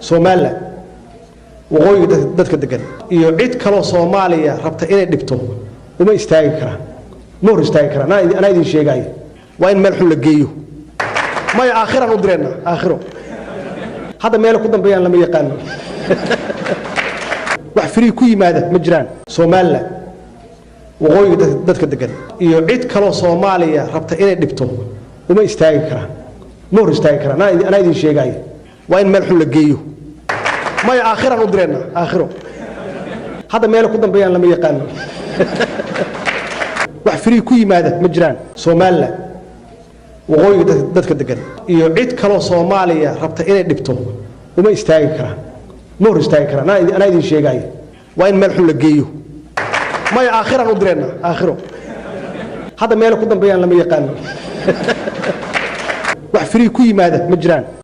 somalilan waqooyiga dadka degan iyo cid kaloo soomaaliya rabta inay dhibto uma istaagi karaan ma hor istaagi karaan anaa idin sheegaayo waa in meel xun la geeyo maya aakhiraan u direenna aakhiro hadda meela ku dambeeyaan lama yaqaano wax firii ku yimaada ma jiraan somalilan waqooyiga dadka degan iyo cid kaloo soomaaliya rabta inay dhibto uma istaagi karaan ma hor istaagi karaan anaa idin sheegaayo waa in meel xun la geeyo maya aakhiraan u direenna aakhiro hadda meela ku dambeeyaan lama yaqaano wax firii ku yimaada ma jiraan somalilan waqooyiga dadka degan iyo cid kaloo soomaaliya rabta inay dhibto uma istaagi karaan ma hor istaagi karaan anaa idin sheegaayo waa in meel xun la geeyo maya aakhiraan u direenna aakhiro hadda meela ku dambeeyaan lama yaqaano wax firii ku yimaada ma jiraan